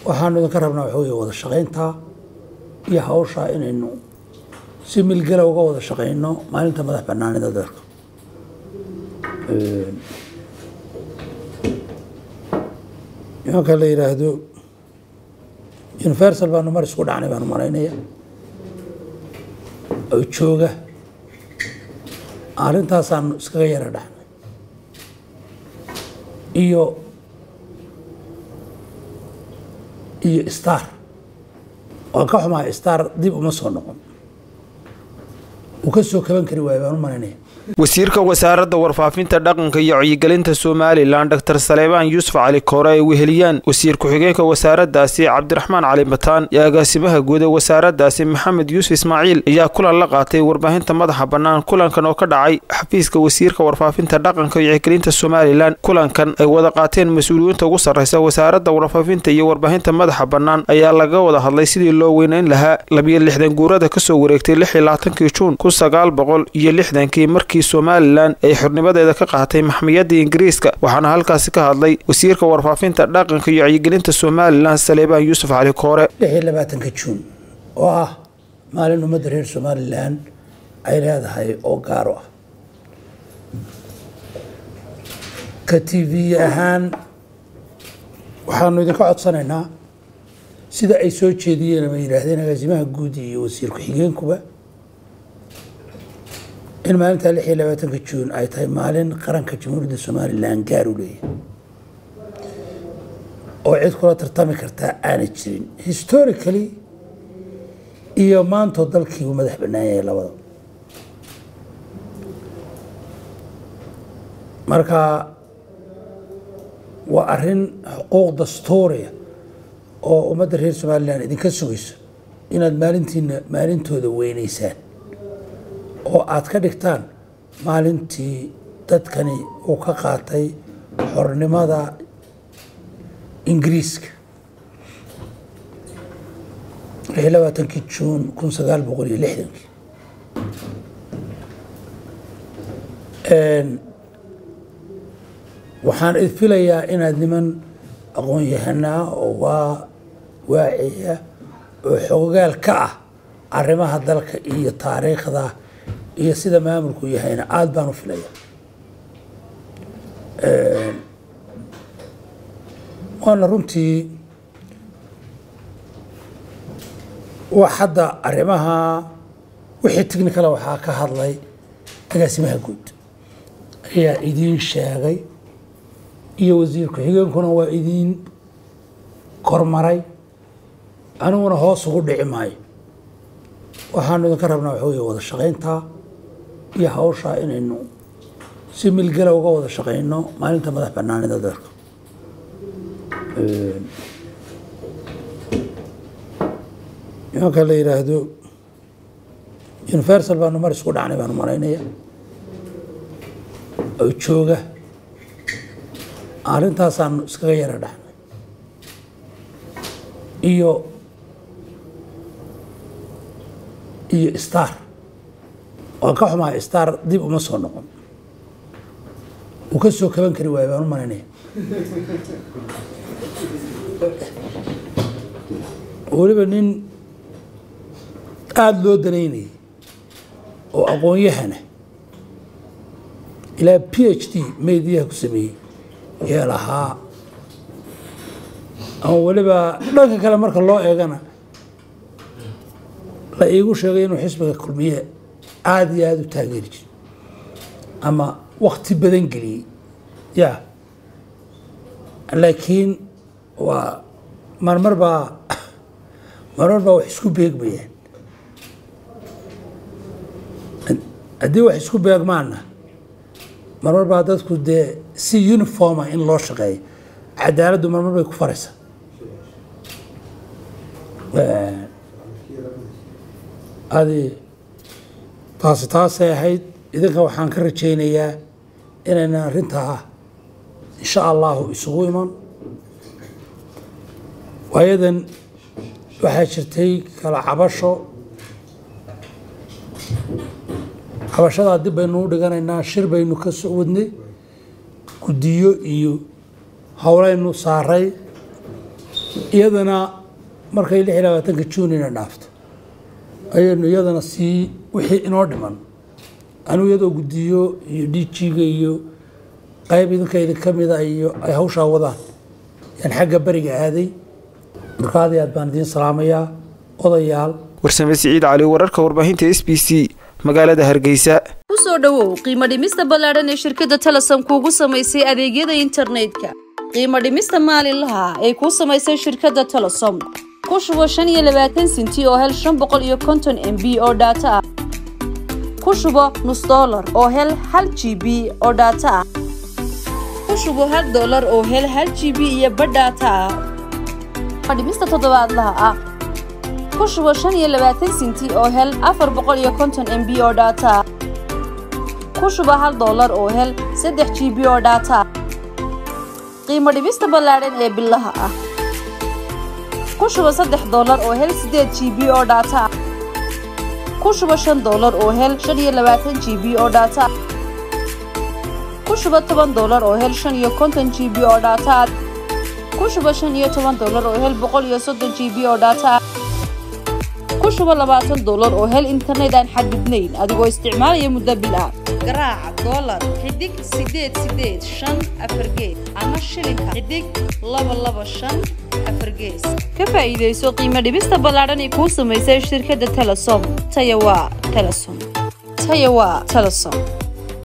waxaanu idinka rabnaa waxa weeye wada shaqayntaa iyo hawshaa inaynu si milgala uga wada shaqayno maalinta madax banaanida dalka nimanka la yidhaahdo universal baanu mar isku dhacnay baanu malaynaya oo jooga arrintaasaanu iskaga yara dhacnay iyo iyo star waan ka xumahay star dib uma soo noqon uu ka soo kaban kari waayo baan u malaynaya wasiirka wasaaradda warfaafinta dhaqanka iyo wacyigelinta somalilan dor saleebaan yuusuf cali koore ay weheliyaan wasiir ku-xigeenka wasaaraddaasi cabdiraxmaan cali bataan iyo agaasimaha guud ee wasaaraddaasi maxamed yuusuf ismaaciil ayaa kulan la qaatay warbaahinta madaxa bannaan kulankan oo ka dhacay xafiiska wasiirka warfaafinta dhaqanka iyo wacyigelinta somalilan kulankan ay wada qaateen mas-uuliyiinta ugu sarraysa wasaaradda warfaafinta iyo warbaahinta madaxa bannaan ayaa laga wada hadlay sidii loo weyneyn lahaa labiyo lixdan guurada kasoo wareegtay lix iyo labaatankii juun kun sagaal boqol iyo lixdankii markii somalilan ay xornimadeeda ka qaatay maxmiyadda ingiriiska waxaana halkaasi ka hadlay wasiirka warfaafinta dhaqanka iyo wacyigelinta somalilan saleebaan yuusuf cali koore lix iyo labaatanka juun oo ah maalin ummadda reer somalilan ay leedahay oo gaaro ah ka t v ahaan waxaanu idinka codsanaynaa sida ay soo jeediyeen ama yidhaahdeen agaasimaha guud iyo wasiir ku-xigeenkuba in maalinta lix iyo labaatanka juun ay tahay maalin qaranka jamhuuriyadda somalilan gaar u leeyahay oo cid kula tartami kartaa aanay jirin historically iyo maantoo dalkiibu madax bannaan yahay labada marka waa arrin xuquuq dastuuriya oo ummadda reer somalilan idinka sugayso inaad maalintiina maalintooda weyneysaan oo aad ka dhigtaan maalintii dadkani uu ka qaatay xornimada ingiriiska lix iyo labaatankii juun kun sagaal boqol iyo lixdankii waxaan idfilayaa inaad niman aqoon-yahanaa oo waa waaciya oo xoogaal ka ah arrimaha dalka iyo taariikhda iyo sida maamulku yahayna aada baan u filaya waana runtii wax hadda arrimaha wixii technicala waxaa ka hadlay agaasimaha guud ayaa idiin sheegay iyo wasiir ku-xigeenkuna waa idiin kormaray aniguna hoos ugu dhici maayo waxaanu idinka rabnaa waxa weeye wada shaqayntaa iyo hawshaa inaynu si milgala uga wada shaqayno maalinta madax banaanida dalka nimanka la yidhaahdo universal baanu mar isku dhacnay baanu malaynaya oo jooga arrintaasaanu iskaga yara dhacnay iyo iyo star waan ka xumahay star dib uma soo noqon uu ka soo kaban kari waayo baan u malaynaya weliba nin aada loo danaynayay oo aqoon-yahana ilaa p h d mediyaha ku sameeyey yee lahaa ama weliba dhanka kale marka loo eegana la iigu sheegay inuu xisbiga kulmiye aada iyo aada u taageeri jiro ama wakti badan geliyey ya laakiin waa marmar baa marmar baa wax isku beegmayaan haddii wax isku beegmaana marmar baa dadku dee si uniforma in loo shaqeeyo cadaaladdu marmar bay ku faraysaa adi taasi taasay ahayd idinka waxaan ka rajaynayaa inaynan arrintaa insha allahu isugu iman waayadan waxaa jirtay kala cabasho cabashadaa dib baynu u dhiganaynaa shir baynu ka soo wadnay guddiyo iyo howlaynu saaray iyadana markay lix iyo labaatanka juunina dhaafto ayaynu iyadana sii wixii inoo dhiman anuu iyadoo guddiyo iyo dhiijiga iyo qayb idinka idin ka mida iyo ay hawshaa wadaan yaan xagga beriga aaday marka aad iyo aad baan idiin salaamayaa odayaal warsame siciid cali wararka warbaahinta s b c magaalada hargeysa kusoo dhowow qiimo dhimista ballaadhan ee shirkadda telesom kuugu samaysay adeegyada internetka qiimo dhimista maalinlaha ee kuu samaysay shirkadda telesom ku shubo shan iyo labaatan sinti oo hel shan boqol iyo konton m b oo dhaato ah ku shubo nus dollar oo hel hal g b oo dhaato ah ku shubo hal dollar oo hel hal g b iyo badh dhaato ah dhimista toddobaadlaha ah ku shubo shan iyo labaatan sinti oo hel afar boqol iyo konton m b oo dhaato ah ku shubo hal dollar oo hel saddex g b oo dhaato ah qiimo dhimista ballaadhan ee bilaha ah ku shubo saddex dollar oo hel siddeed g b oo dhaato ah ku shubo shan dollar oo hel shan iyo labaatan g b oo dhaato ah ku shubo toban dollar oo hel shan iyo konton g b oo dhaato ah ku shubo shan iyo toban dollar oo hel boqol iyo soddon g b oo dhaato ah ku shubo labaatan dollar oo hel internet aan xadidnayn adigoo isticmaalaya muddo bil ah garaaca dollar xidig sideed sideed shan afar gees ama shilinka xidig laba laba shan afar gees ka faa'iidayso qiimo dhibista ballaadhan ee kuu samaysay shirkadda telesom taya waa telesom taya waa telesom